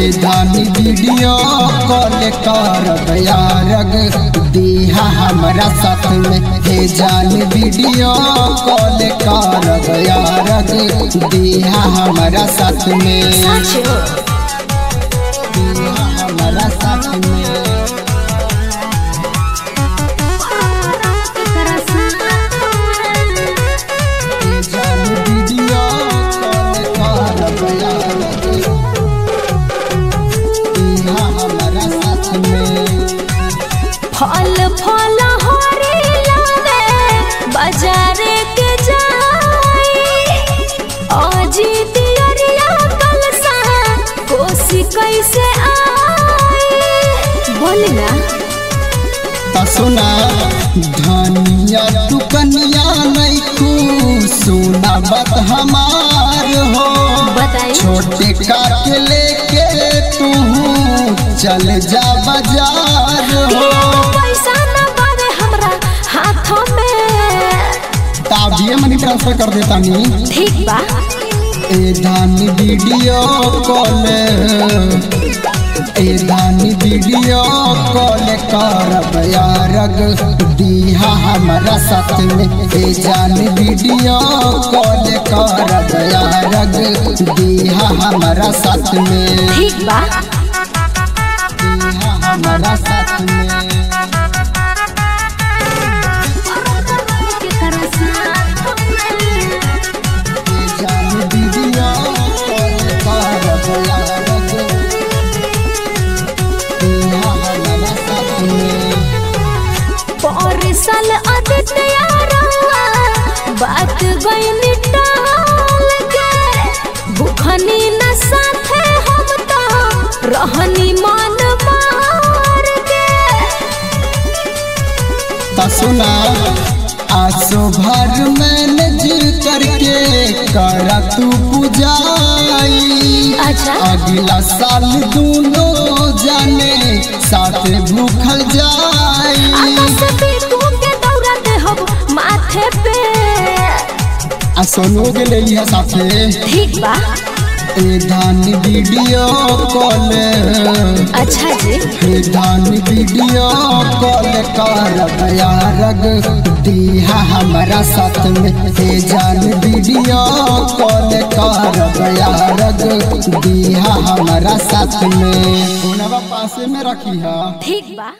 हे धानी video call कर यारग दीहा हमारा साथ में हे जान वीडियो कॉल कर यारग दीहा हमारा साथ में सच हो दीहा हमारा साथ में हे जान वीडियो कॉल कर यारग दीहा हमारा साथ में फल फल हरी लागे बाजारे के जाई अजी दियरिया कलसा कोसी कैसे आई बोल ना त सुना धनिया तू कनिया नहीं खू सुना बात हमार हो बताई छोटे का के लेके तू चल जा बाजार हो पैसा न बावे हमरा हाथों में ताबिए मनी ट्रांसफर कर देता नी ठीक बा ए धानी वीडियो कॉल ए धानी वीडियो कॉल कर यारग दीहा हमारा साथ में ए जान वीडियो कॉल कर यारग दीहा हमारा साथ में ठीक बा दीहा हमारा साथ में ए जान वीडियो कॉल कर यारग दीहा हमारा साथ में परिसल अदित्य रंगा बात गई टाल के भूखनी न साथे हम तो रहनी मन मार के ता सुना आसो भर मैनेज करके करा तू पुजाई अच्छा अगला साल दोनों जाने साथ भूखल जाई आकाश पे तू के दौरा दे हम माथे पे आ सोनू के ले लिया साथे ठीक बा ए धान वीडियो कॉल अच्छा जी हे धान वीडियो कॉल कर यारग दीहा हमारा साथ में हे जान वीडियो कॉल कर यारग दीहा हमारा साथ में फोनवा पासे में रखी है ठीक बा